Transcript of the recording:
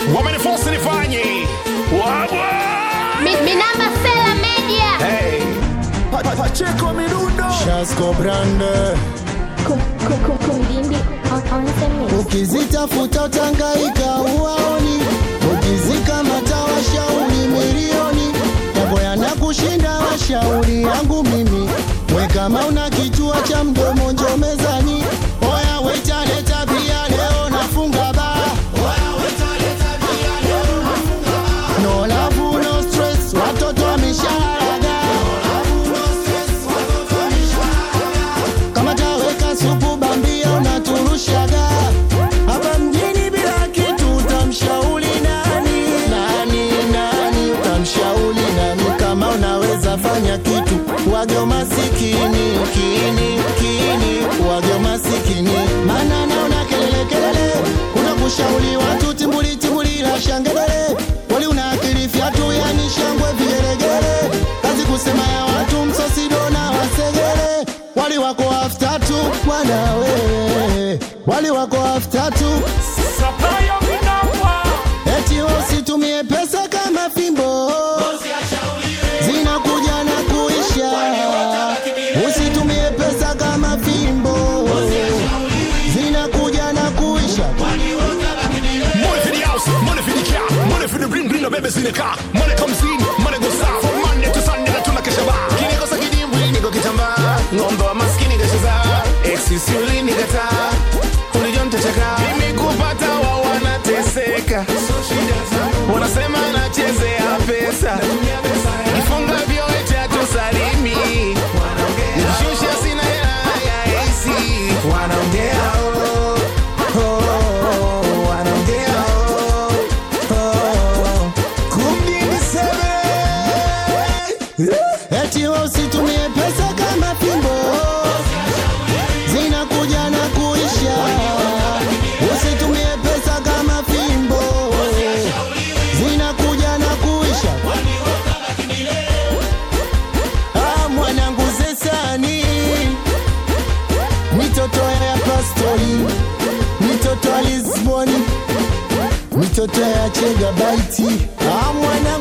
wamenifosi nifanye wabwa Mi- Minamba Sela Media. hey. Pacheco Mirundo Shasko Brande, Kum- kum- kum- Kumdimbi on- on the mix. ukizitafuta utangaika uwaoni, ukizikamata washauri milioni, yako yanakushinda washauri yangu mimi. We kama una kichwa cha mdomo njo mezani, oya waita leta bia leo nafunga baa. No love, no stress, watoto wameshalaga. Kama taweka supu bambia unaturushaga hapa mjini bila kitu, utamshauri nani? Nani nani, utamshauri nani? Kama unaweza fanya kitu, wagyo masikini kini kini, wagyo masikini, maana naona kelele kelele, unakushauri watu timbuli timbuli la shangelele, wali una akili fyatu, yani shangwe vigelegele, kazi kusema ya watu msosido na wasegele, wali wako after tu bwana wewe, wali wako after tu eti usitumie pesa kama fimbo zinakuja na kuisha. Usitumie pesa kama fimbo zinakuja na kuisha. Money for the house, money for the car, money for the bling bling, the babies in the car. Money comes in, money goes out. From Monday to Sunday, na tunakesha bar. Kinikosa kidimbwi, niko kitambaa. Ng'ombe wa maskini kacheza. Exisi ulinikataa. Ulijua nitachaka. Mimi kupata wao wanateseka. Wanasema nachezea pesa. Kifunga vyote hatusalimi. Nikishusha sina hela ya AC. Wanaongea oh, oh, wanaongea oh, oh. Kumdini sebe. Eti wewe usitumie pesa kama fimbo zinakuja na kuisha. Usitumie pesa kama fimbo zinakuja na kuisha. Ah, mwanangu zesani mitoto ya pastori mitoto ya Lisboni mitoto ya Chegabaiti ah, mwanangu